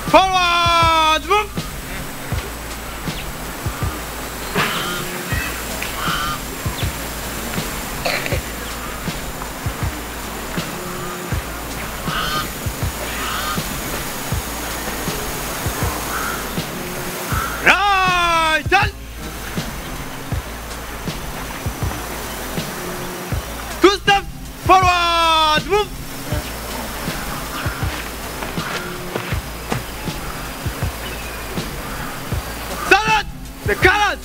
forward move right turn two step forward move salad the carrot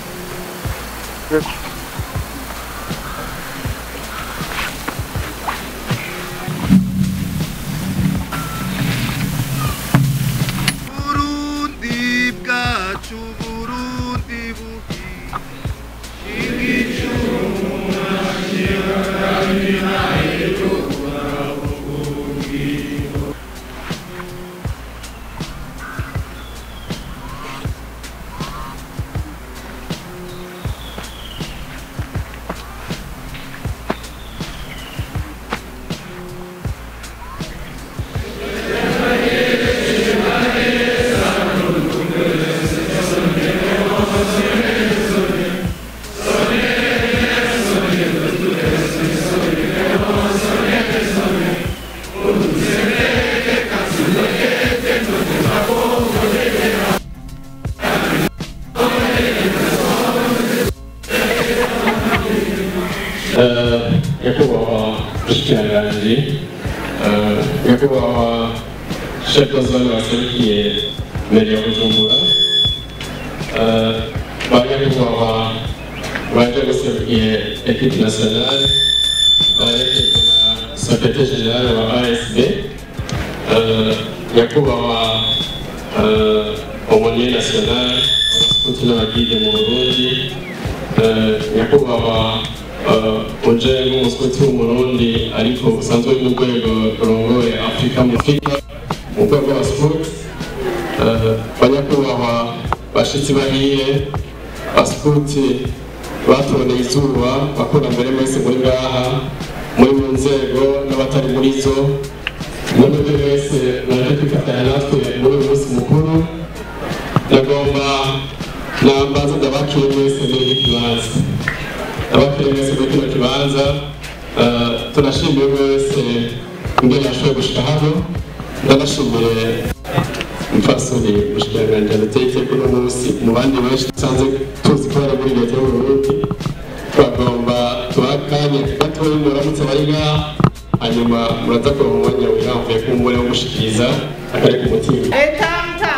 Burundi bwacu Burundi buhi nyakubahwa mushikiranganji nyakubahwa chef de zone waserukiye mbere ya bujumbura Eh, ba nyakubahwa baje guserukiye equipe nationale baherekejwe na secretaire general wa asb Eh, nyakubahwa eh, aumônier national abasukuti n'abagide mu burundi Eh, nyakubahwa eh, uje nk'umusukuti w'umurundi ariko usanzwe uri mu rwego rurongoye afurika mu afurika mu rwego rw'abasukuti Eh, banyakubahwa bashitsi bahiye basukuti batoneye izuba bakora mbere mwese muri ngaha muri mu nzego n'abatari muri zo n'uburyo wese mwaje kwifatanya natwe muri uyu munsi mukuru nagomba nambaza ndabakire mwese muri iki kibanza ndabakire mwese muri kino kibanza Eh, tunashimiye wese ingene yashoboye gushika hano ndanashimiye mfasoni mushikiranganji adateye iteka uno munsi mu bandi benshi dusanzwe tuzi ko bari muri leta y'uburundi twagomba tubahe akanya gatoya muramutse bari ngaha hanyuma muraza kuba mu mwanya wirambuye k'umugore wo gushikiriza akari ku mutima Etanta.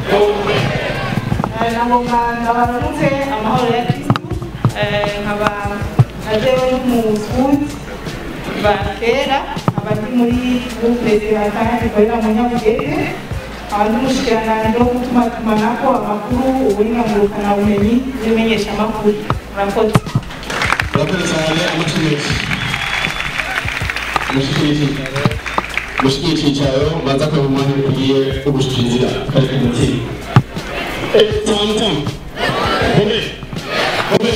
Nagomba ndabaramutse amahoro ya Kristu Eh, nkaba najewe n'umufundi kuva kera nkaba ndi muri groupe zihakanye zikorera mu Nyabugete nkaba ndi umushikiranganji wo gutumatumanako amakuru ubuhinga ngurukanabumenyi n'imenyeshamakuru murakoze murakoze cyane amucuruzi mushikiye icyicaro maze akaba umwanya ukwiye wo gushikiriza akari ku mutima Etanta Home Home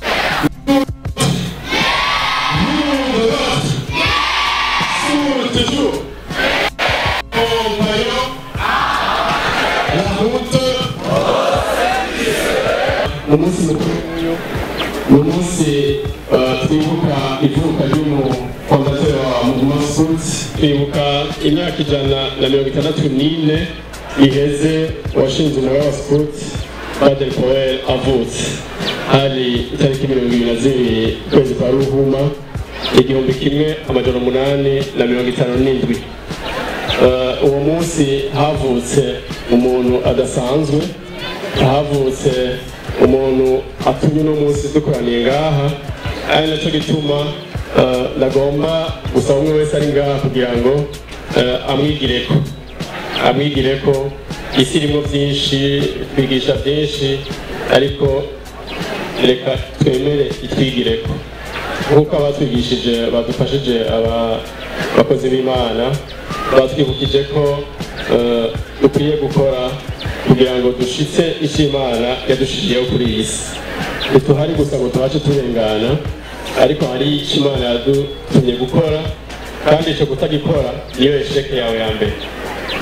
mu munsi mukuru ni umunsi eh, twibuka ivuka ry'umufondateri wa muguma suti twibuka imyaka ijana na mirongo itandatu n'ine iheze washinze umuriro wa suti padiri poweri avutse hari itariki mirongo ibiri na zibiri ukwezi kwa ruhuma igihumbi kimwe amajana umunani na mirongo itanu n'indwi Eh, uwo munsi havutse umuntu adasanzwe havutse umuntu atumye uno munsi dukoraniye ngaha ari nacyo gituma eh, nagomba gusaba umwe wese ari ngaha kugira ngo eh, amwigireko amwigireko isi irimo byinshi twigisha byinshi ariko reka twemere itwigireko nk'uko abatwigishije badufashije aba bakozi b'imana batwibukije ko eh, dukwiye gukora kugira ngo dushitse icyo imana yadushijiyeho kuri iyi si ntituhari gusa ngo tubashe turengana ariko hari icyo imana yadutumye gukora kandi icyo kutagikora niyo esheke yawe ya mbere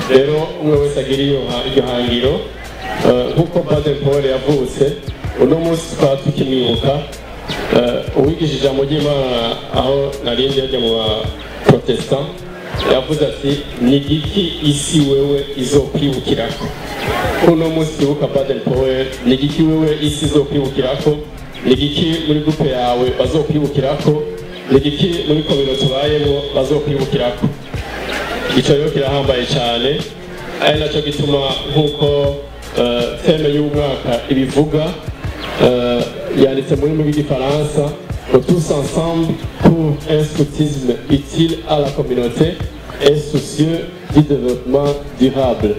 rero umwe wese agira iyo ha- iryo hangiro Eh, nk'uko baden paul yavutse uno munsi tukaba tukimwibuka Eh, uwigisha ijambo ry'imana aho narindi yajya mu baprotestant yavuze ati ni igiki isi wewe izokwibukirako uno munsi twibuka baden paul ni igiki wewe isi izokwibukirako ni igiki muri gupe yawe bazokwibukirako ni igiki muri komino tubayemo bazokwibukirako icyo rero kirahambaye cyane ari nacyo gituma nk'uko eh, teme y'umwaka ibivuga eh, yanditse mu rurimi rw'igifaransa ngo tous ensemble pour un scoutisme utile à la communauté et soucieux du développement durable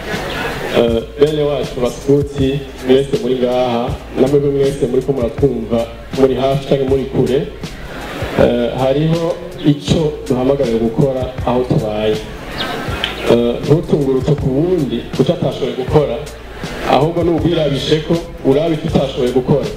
Eh, bene wacu basikuti mwese muri ngaha namwebwe mwese muri ko muratwumva muri hafi cyangwa muri kure Eh, hariho icyo duhamagariwe gukora aho tubaye Eh, ntutungurutse ku wundi kuko atashoboye gukora ahubwo n'ubwirabishe ko uraba icyo utashoboye gukora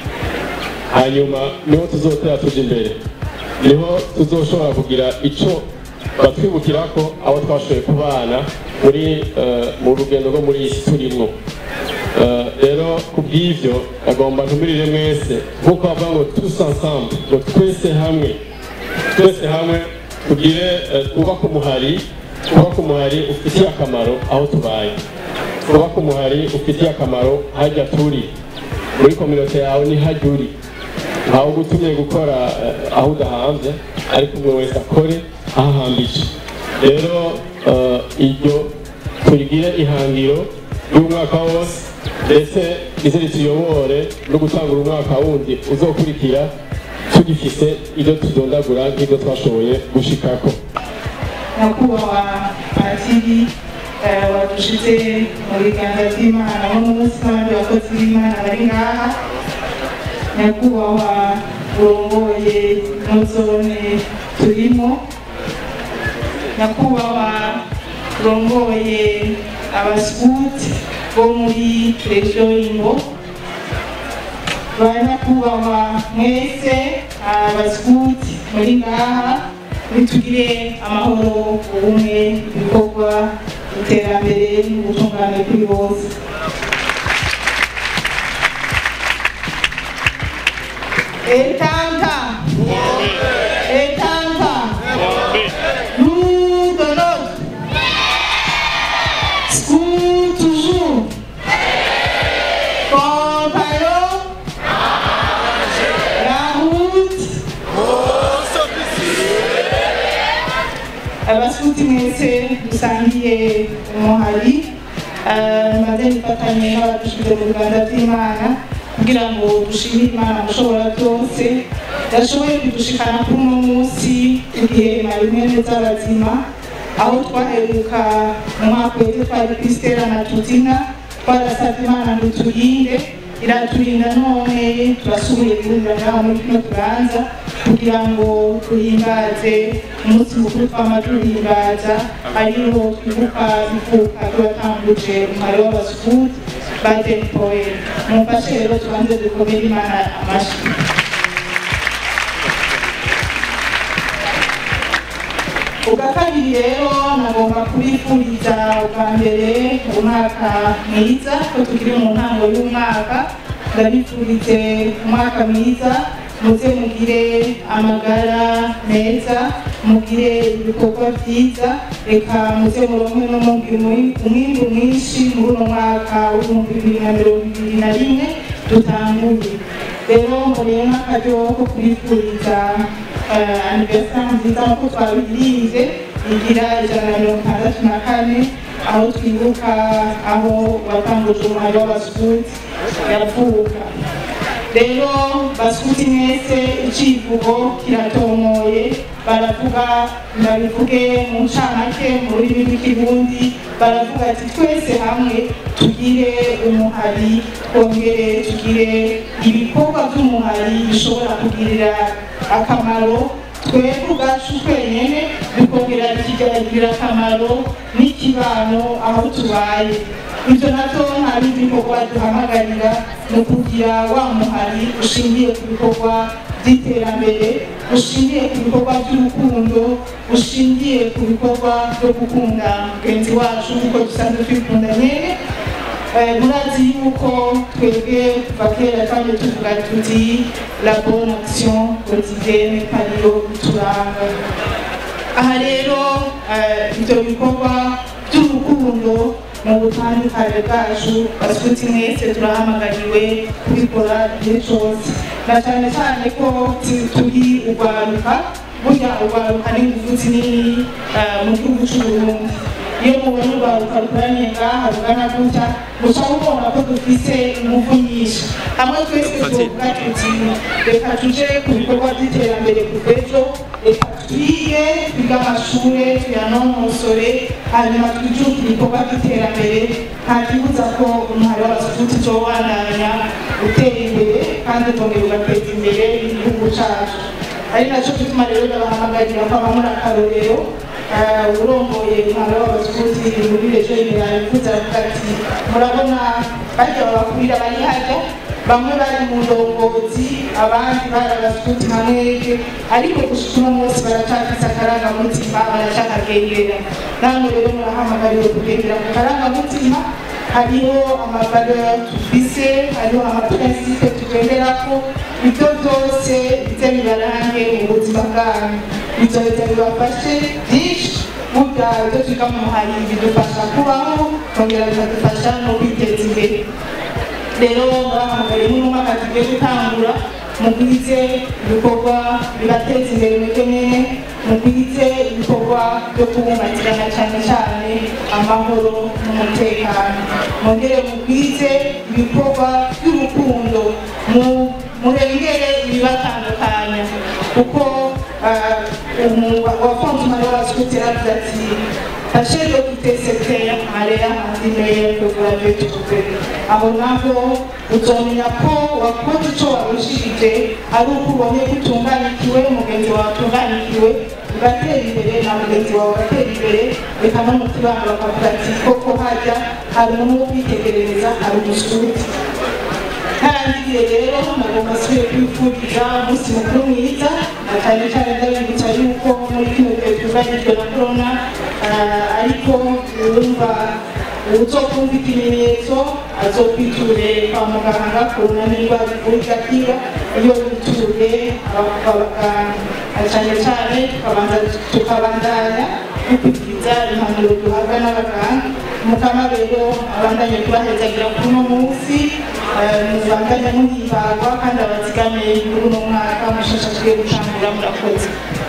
hanyuma niho tuzotera tujya imbere niho tuzoshobora kugira icyo batwibukira ko abo twashoboye kubana muri eh, mu rugendo rwo muri iyi si turimo Eh, rero ku bw'ibyo agomba ntumirire mwese nk'uko bavuga ngo tous ensemble ngo twese hamwe twese hamwe tugire eh, twubake umuhari twubake umuhari ufitiye akamaro aho tubaye twubake umuhari ufitiye akamaro hajya turi muri kominote yawe ni hajya uri ntawe ugutumye gukora eh, aho udahanze ariko umwe wese akore aho ahambije rero eh, iryo turigire ihangiro y'umwaka wose ndetse ize rituyobore no gutangura umwaka wundi uzokurikira tugifise ibyo tudondagura nk'ibyo twashoboye gushikako nyakubahwa patiri eh, wadushyize mu biganza by'imana no munsi n'abandi bakozi b'imana bari ngaha nyakubahwa urongoye ino zone turimo nyakubahwa urongoye abasikuti bo muri regiyo y'imbo ba nyakubahwa mwese abasikuti muri ngaha nitugire amahoro ubumwe ibikorwa iterambere n'ubutungane kuri bose etanta etanta nous de notre school toujours compagnons la route abasuti mwese dusangiye umuhari eh, maze nifatanye n'abadushize mu biganza by'imana kugira ngo dushimire imana mushobora byose yashoboye kudushikana kuri uno munsi igihe na rimwe neza bazima aho twaheruka mu mwaka wese twari krisitera na tutina twarasabye imana ngo turinde iraturinda none turasubiye guhurira ngaho muri kino turanza kugira ngo duhimbaze umunsi mukuru twama duhimbaza ariho twibuka ivuka turatanguje umubare w'abasukuti ba denipoel mumfashe rero tubanze dukomere imana amashyi ubwa kabiri rero nagomba kubifuriza ubwa mbere umwaka mwiza ko tukiri mu ntango y'umwaka ndabifurize umwaka mwiza muze mugire amagara meza mugire ibikorwa byiza reka muze muronke umwimbu mwinshi muri uno mwaka w'ibihumbi bibiri na mirongo ibiri na rimwe dutanguye rero murebe n'akaryo ko kubifuriza aniverisari nziza nk'uko twabirize igira ijana na mirongo itandatu na kane aho twibuka aho watanguje umuhari w'abasukuti yavuka rero basukuti mwese icivugo kiratomoye baravuga ndabivuge mu ncamake mu rurimi rw'ikirundi baravuga ati twese hamwe tugire umuhari twongere tugire ibikorwa by'umuhari bishobora kugirira akamaro twebwe ubwacu twenyine bikongera bikigirira akamaro n'ikibano aho tubaye ibyo nabyo nta bindi bikorwa duhamagarira ni ukugira wa muhari ushingiye ku bikorwa by'iterambere bushingiye ku bikorwa by'urukundo bushingiye ku bikorwa byo gukunda mugenzi wacu nk'uko dusanzwe twikunda nyine Eh, murazi yuko twebwe kuva kera kandi tuvuga tuti la bonne action quotidienne ariyo ituranga aha rero eh, ibyo bikorwa by'urukundo mu butandukane bwacu basuti mwese turahamagariwe kubikora igihe cyose na cyane cyane ko tu- turi urwaruka burya urwaruka ni ingufu zinini eh, mu gihugu cy'uburundi iyo mubona urwaruka rukoraniye ngaha rugana gutya muca mubona ko dufise ingufu nyinshi hamwe twese tuvuga tuti reka tuje ku bikorwa by'iterambere ku bw'ejo reka twige twige amashure tuyanonosore hanyuma twijukire ibikorwa by'iterambere nta kibuza ko umuhari w'abasukuti uzobandanya utera imbere kandi ukongera ugateza imbere igihugu cacu ari nacyo gituma rero ndabahamagarira ko abamuri akarorero eh, urongoye umwaro w'abasukuti muri rejo imbere yabivuze aravuga ati murabona barya babakurira bari hajya bamwe bari mu ndongozi abandi bari abasukuti nka mwebwe ariko gushika uno munsi baracafise akarangamutima baracakagendera namwe rero murahamagariwe kugendera ku karangamutima hariho amavaleur dufise hariho amaprincipe tugenderako ibyo byose bize bibarange mu buzima bwanyu bizoheza bibafashe byinshi burya ibyo twiga mu muhari bidufasha kubaho kongera bikadufasha no kwiteza imbere rero murahamagariye n'umwaka tugiye gutangura mugwize ibikorwa bibateza imbere mwebwe nyene mugwize ibikorwa byo kubumbatirana cyane cyane amahoro n'umutekano mwongere mugwize ibikorwa by'urukundo mu- murengere ibibatandukanya kuko wafunze umubare w'abaskuti yaravuze ati Tâchez d'occuper cette terre à l'air meilleur que vous l'avez trouvé. aho naho uzomenya ko wakoze icyo warushirije ari uko ubonye ko utunganikiwe mugenzi wawe atunganikiwe ugatera imbere na mugenzi wawe ugatera imbere reka no mu kibanga bakavuga ati koko hajya hari umuntu wo kwitegerereza hari umusuti ntarangiye rero nagomba asubire kwifuriza umunsi mukuru mwiza na cyane cyane ndabibutsa yuko muri kino gihe twugarijwe na korona ah, ariko urumva uzokumva ikimenyetso azokwiture kwa muganga korona niba ivura igakira iyo wituye abaganga na cyane cyane tukabanza tukabandanya dukurikiza impanuro duhabwa n'abaganga mukama rero abandanye kubahezagira kuri uno munsi eh, mubandanye muhimbarwa kandi abazigamiye muri uno mwaka mushasha tugiye gucangura murakoze